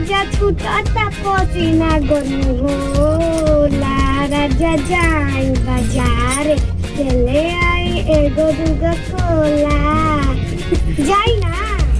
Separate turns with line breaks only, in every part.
राजा छूटता पसीना गर्मी होला राजा जाई बाजार चले आई एगो दूगो कोला जाई ना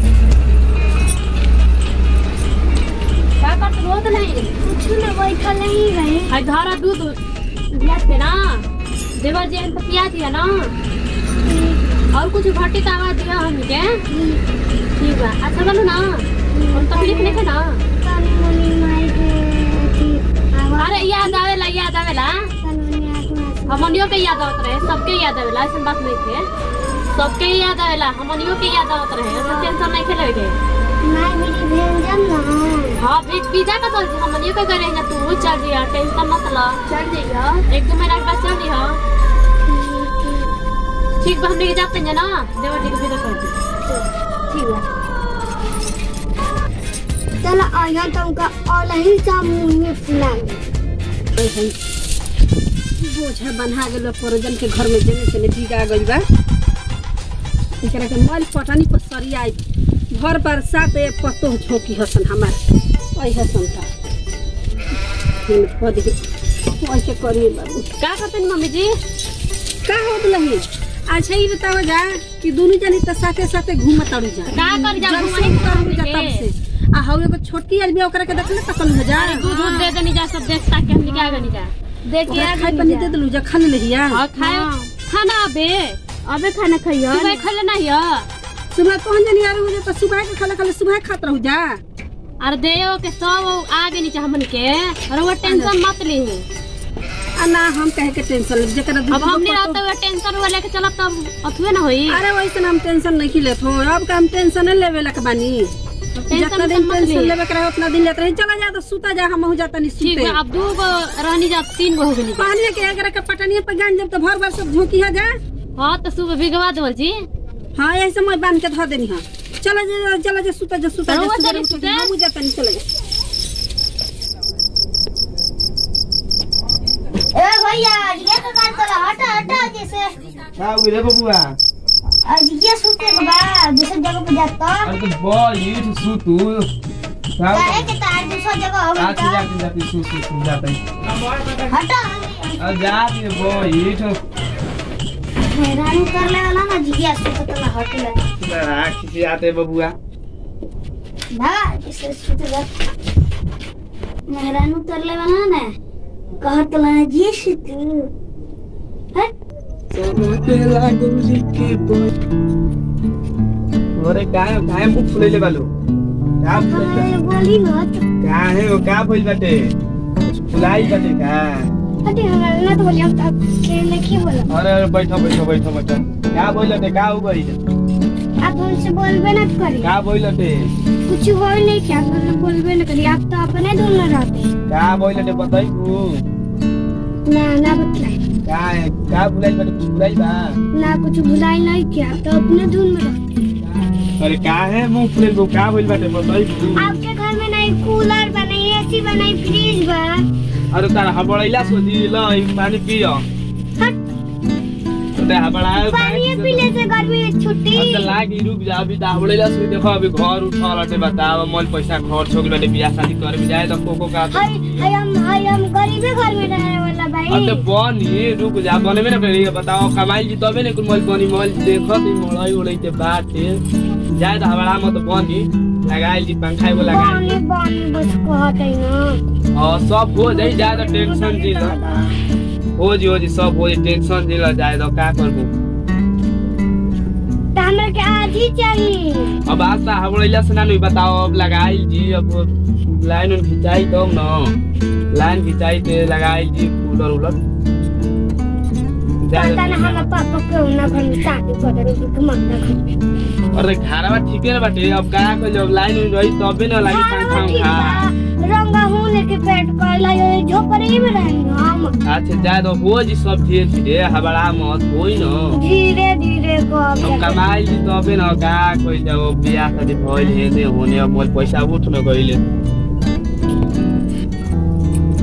का करत रोत नहीं
कुछ ना बैठल नहीं रहे
हाय धारा दूध गिलास पे ना देवर जी तो पिया दिया ना और कुछ घटी तो आवाज दिया हमके ठीक बा अच्छा बोलो ना और तकलीफ नहीं है ना
तनी मनी माई के अथी आवाज
अरे याद आवेला याद आवेला
तनी मनी आत्मा
हमनियों के याद आवत रहे सबके याद आवेला ऐसा बात नहीं थे सबके ही याद आवेला हमनियों के याद आवत रहे ऐसा टेंशन नहीं खेले के
माई मेरी व्यंजन ना
हाँ भी पिज्जा का चल जी हमनियों के करे ना तू चल जी टेंशन मत ला चल जाइए एक दो महीना के बाद चल जी ठीक बा हमने के जाते हैं ना देवर जी को विदा कर दी ठीक बा
चल आया तुमका ऑनलाइन सा मुंह में फुला
बोझा बन्हा गेल परोजन के घर में जेने तेने बिगा गइल बा एकरा के मल पटानी पर सरियाई भर बरसात ए पतो झोंकी हसन हमार ओइ हसन का हम पद के ऐसे करिए बाबू
का करते हैं मम्मी जी
का होत लही अच्छा ही बताओ जा कि दोनों जनी त साथे साथे घूमत तारू जा
का कर जा
जब
घुमाई
से तारू जा
के?
तब से आ हौ एगो छोटकी आदमी ओकरा के देखले तकल हो जा
अरे दूध दूध दे देनी जा सब देखता के हम निकाल गनी जा देख के
ओकरा
आ
खाए
गनी
पानी
जा।
दे दलू जा खा लेहिया
और खाए खाना अबे
अबे खाना खाइयो
सुबह खले नहीं है
सुबह कौन जनी आ रही हो तो सुबह के खाले खाले सुबह खात रहू जा
अरे देयो के सब आगे नीचे हमन के और वो टेंशन मत ली
आ ना हम कहे के टेंशन ले जकरा
अब
दूध
हमने रहते हुए टेंशन हुआ लेके चलब तब अथुए ना होई
अरे वैसे हम टेंशन नहीं लेत हो अब का हम टेंशन नहीं लेवे लक बानी जितना
टेंशन
दिन
मत
टेंशन
ली
लेवे करे उतना दिन लेत रही चला जा तो सुता जा हम हो जाता नहीं
ठीक
सुते
है अब दू गो रहनी जा तीन गो हो गई
पानी के अगर के पटनिया पे गान जब तो भर भर सब झोंकी है जा
हाँ तो सुबह भिगवा देवल जी
हां ऐसे मैं बांध के धो देनी हां चला जा चला जा सुता जा सुता जा
रउआ
सुता
चली
जा
सुते?
हम हो जाता नहीं चला जा
ए भैया ये तो काट चला हटा हटा जैसे
का हो गइल बबुआ
आज ये सूते के बाद दूसरी जगह पे जाता
अरे तो बहुत सु तू का
काहे के तार दूसरी जगह हो
आती
गई
जाती जाती सु सु सु जाती
हटा
अब जाती बहुत
हैरान कर ले वाला ना जिया सूते तो हट ले
राख से आते बबुआ
ना जैसे सूते जा हैरान कर ले वाला ना कहत ला जी सूते हट
अरे काय काय मुख फुलैले बालू का फुलैले
हमें बोली मत
का है वो का फुल बाटे फुलाई बाटे का
हटे हमारे ना तो बोली हम तब खेलने की बोला
अरे अरे बैठो बैठो बैठो बैठो का बोलते का हो गई
आप हमसे बोलबे ना करी
का बोलते
कुछ हो नहीं क्या आप हमसे बोलबे ना करी आप तो अपने धुन में रहते
का बोलते बताई तू
ना ना बतलाई
का है का फुलाई बाटे फुलाई बा
ना कुछ भुलाई नहीं किया आप तो अपने धुन में रहते
अरे का है मुंह फुले को का बोल बाटे बताई तू
आपके घर में नहीं कूलर बा नहीं एसी बा नहीं फ्रिज बा
अरे तार हबड़ैला सोची ल ई पानी पियो
हट
ते हबड़ाए
पानी पीने से गर्मी में छुट्टी
अब त लागी रुक जा अभी त हबड़ैला सोची देखो अभी घर उठल हटे बताओ मल पैसा खर्च हो गेल बियाह शादी करे में जाए त कोको का
हाय हाय हम हाय हम गरीबे घर में रहने वाला भाई
अते बनी रुक जा बने में ना करी बताओ कमाई जी तबे ने कुल मल बनी मल देखो ती मड़ई उड़ई के बात है जाए त हबड़ा मत बनी लगाई जी पंखा एगो लगाई
पानी पानी बस कहते ना
और सब हो जाई जाए त टेंशन जी ल हो जी हो जी सब हो जी टेंशन जी ल जाए त का करबो
तो हमरा के आज ही चाहिए
अब आज त हबड़ैला से ना नहीं बताओ अब लगाई जी अब लाइन उन खिंचाई तब न लाइन खिंचाई ते लगाई जी कूलर उलर जाए
पता ना हमारे पापा के ना घर में शादी कर रहे हैं मत रखो
अरे खाना ठीके न बाटे अब का कर जब लाइन उइन रही तबे न लागी पंखा उंखा
रंगा हूँ लेके पेट कर ला ये झोपड़ी में रहेंगे हम
अच्छा जाए तो हो जी सब धीरे धीरे हबड़ा मत होई न
धीरे धीरे को अब
अब कमाई जी तबे न का कोई जब बियाह शादी भइल हे दे होने अब मोल पैसा उठ न गइले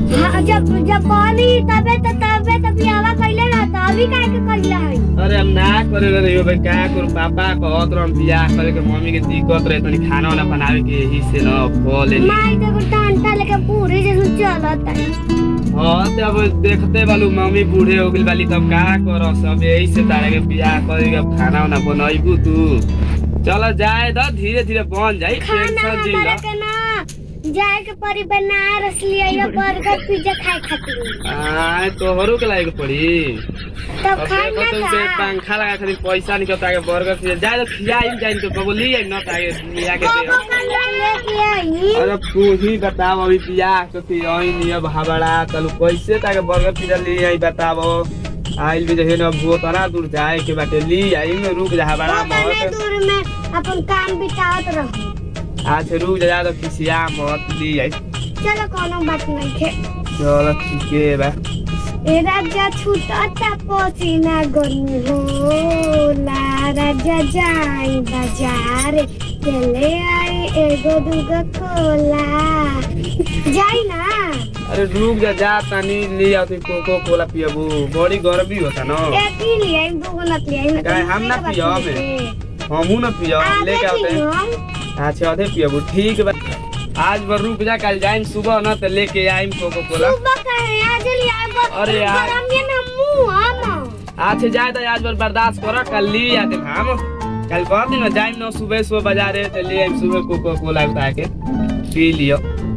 हाँ, जब जब पानी तबे तो तबे तो बियावा कइले रहता अभी काहे के कइले है
अरे हम ना करे रहे भाई क्या करू पापा कहत रह बियाह करे के मम्मी के दिक्कत रहे तनी खाना वाना बनावे के यही से न फल ले
माई देखो टांटा लेके पूरी जैसे चलत है
हाँ तो अब देखते बालू मम्मी बूढ़े हो गई बाली तब का कर सब यही से तारे के बियाह करे के खाना वाना बनैबू तू चलो जाए तो धीरे धीरे बन जाई
खाना
टेंशन जी
हमारा के ना जाए के परी बनारस लिया बर्गर पिज्जा खाए खातिर
आय तोहरो के लायक पड़ी
तब
अब
खाए
देखो तुम
ना
से
खा
पंखा लगा खाली पैसा निकलता है बर्गर से जाए तो खियाई जाए तो कबो ली आई ना ताके लिया के दे
कबो कल्ला लेके आई
अरे तू ही बताओ अभी बियाह तो थी आई नहीं अब हबड़ा चलो कैसे ताके बर्गर पिज्जा ली आई बताओ आइल भी जहे ना वो तना दूर जाए के बाटे ली आई में रुक जा हबड़ा
उतने
मत
दूर में अपन काम बितावत रहो
आज रुक जा तो खिसिया मत ली आई
चलो कोनो बात नहीं है
चलो ठीक है बा
ए राजा छूटता पसीना गर्मी होला राजा जाई बाजार चले आई एगो दूगो कोला जाई ना
अरे रुक जा जा तनी ले आओ तू कोको कोला पियबू बड़ी गर्मी होता ना
एक ही ले आई दूगो न ले आई
काहे हम ना पियो हमें? हमू ना पियो लेके आओते अच्छा अधे पियबू ठीक बा आज बर रुक जा कल जाइम सुबह ना तो लेके आइम कोको कोला
सुबह कहे आज ले आई बस
अरे यार।
गरम ये ना मुंह हम
आज से जाए तो आज बर बर्दाश्त करो कल ली आते हम कल कह दिन में जाइम ना सुबह सुबह बाजार तो ले आइम सुबह कोको कोला उठा के पी लियो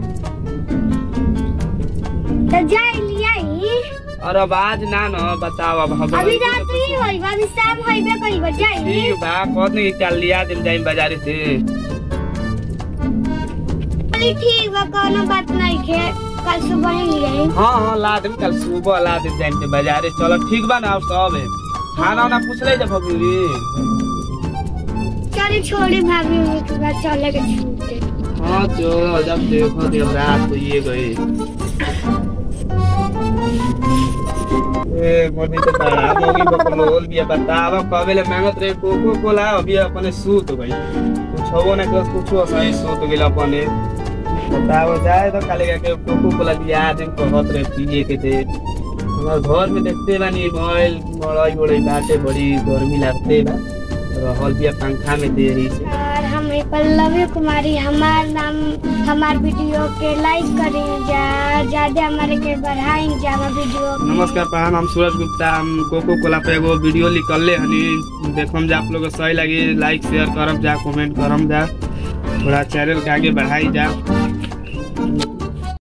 तो जाई ले आई
और अब आज ना ना बताओ अब हम
अभी रात्रि होई अभी शाम होइबे कइबे जाई
ठीक बा कहत नहीं कल लिया दिन जाइम बाजार से
अरे ठीक बा कोनो बात नहीं है कल सुबह ही ले आई
हाँ हाँ ला दिन कल सुबह ला दिन जाइम के बाजारे चलो ठीक बा ना अब सब है खाना वाना पूछ ले जब भगूरी
चलिए छोड़ी भाभी मम्मी के बाद चले के छूटे
हाँ चलो जब देखो देव रात को ये गए ए मोनी तो बड़ा मोगी बकलोल भी बतावा कबेले मांगत रहे कोको कोला अभी अपने सूत गई कुछ हो ना कुछ कुछ सही सूत गेल अपने बताओ जाए तो काले के कोको कोला दिया दिन कहत रहे पिए के थे हमार घर में देखते बानी मोबाइल मड़ई बड़ई बाटे बड़ी गर्मी लगते बा रहल बिया पंखा में दे रही से
और हम पल्लवी कुमारी हमार नाम हमार वीडियो के लाइक करें जा ज्यादा हमारे के बढ़ाई जा हमार वीडियो के।
नमस्कार प्रणाम हम सूरज गुप्ता हम कोको कोला पे एगो वीडियो निकलले हनी देखम जा आप लोग के सही लगी लाइक शेयर करम जा कमेंट करम जा थोड़ा चैनल के आगे बढ़ाई जा